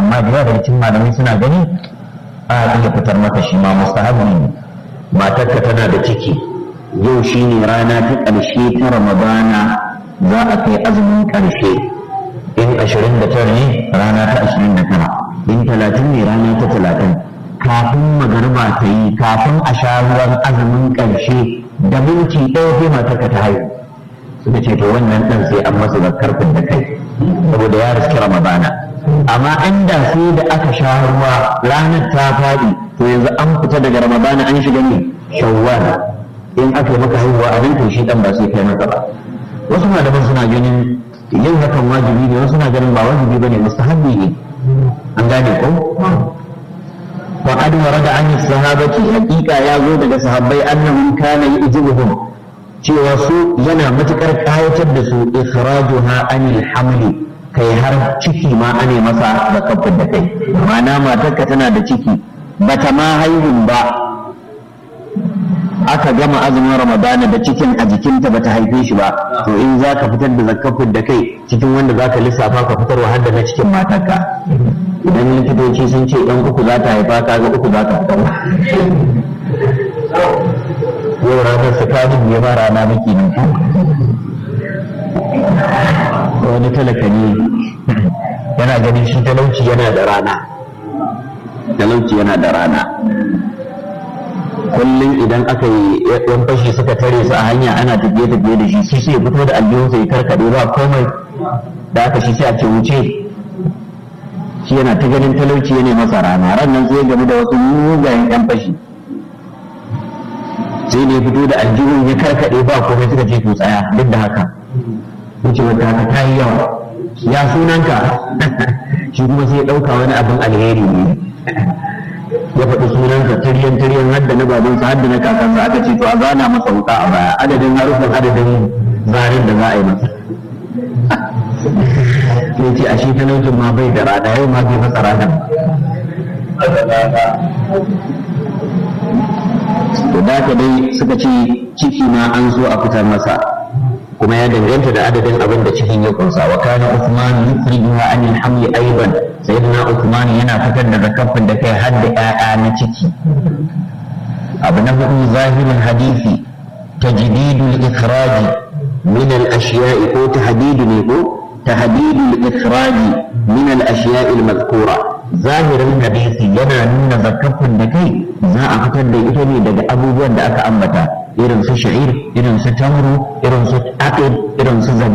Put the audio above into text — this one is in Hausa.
amma da yawa daga cikin malamai suna gani a iya fitar maka shi ma mustahabi ne matarka tana da ciki yau shine rana ta ƙarshe ta ramadana za a kai azumin ƙarshe in ashirin da tara ne rana ta ashirin da tara in talatin ne rana ta talatin kafin magariba ta yi kafin a sha ruwan azumin ƙarshe da minti ɗaya sai matarka ta haihu suka ce to wannan ɗan sai an masa zakar da kai saboda ya riski ramadana amma inda sai da aka sha ruwa ranar ta faɗi to yanzu an fita daga ramadana an shiga ne shawwal in aka yi maka haihuwa a to shi ɗan ba sai kai masa ba wasu malaman suna ganin yin hakan wajibi ne wasu na ganin ba wajibi bane mustahabbi ne an gane ko wa qad warada an sahabati haqiqa ya zo daga sahabbai annahum kana yujibuhum cewa su yana matukar kayatar da su ikhrajuha anil hamli kai har ciki ma ane masa da kafin da kai ma'ana matarka tana da ciki bata ma haihun ba aka gama azumin ramadana da cikin a jikinta bata haife shi ba to in za ka fitar da zakafin da kai cikin wanda za ka lissafa ka fitar wa da na cikin matarka idan likitoci sun ce yan uku za ta haifa ka ga uku za ta fitar yau ranar tsakanin ya ba rana maki ne wani talaka ne yana ganin shi talauci yana da rana talauci yana da rana kullum idan aka yi yan fashi suka tare su a hanya ana tafiye tafiye da shi shi sai fito da aljihun sai karkade ba komai da aka shi sai a ce wuce shi yana ta ganin talauci yana masa rana ran nan sai game da wasu mugayen yan fashi sai ne fito da aljihun ya karkade ba komai suka ce to tsaya duk da haka wuce wata haka ta yi yawa ya sunanka shi kuma sai ya ɗauka wani abin alheri ne ya faɗi sunansa tiryan tiryan hadda na babansa hadda na kakansa aka ce to a zana masa wuka a baya adadin harufin adadin zarin da za a yi masa sai ce a shi talaucin ma bai da rana yau ma bai masa ranar to da ka dai suka ce ciki ma an zo a fitar masa kuma ya danganta da adadin abin da cikin ya kunsa wa kana Uthman yufrijuha an al-hamli aidan sayyidina Uthman yana fitar da zakafin da kai har da ƴaƴa na ciki abu na hudu zahirin hadisi tajdidul ikhraj min al-ashiya'i ko tahdidu ne ko tahdidul ikhraj min al-ashiya'i al-madhkura zahirin hadisi yana nuna zakafin da kai za a fitar da ita ne daga abubuwan da aka ambata irin su sha'ir irin su tamru irin su aqid irin su zabi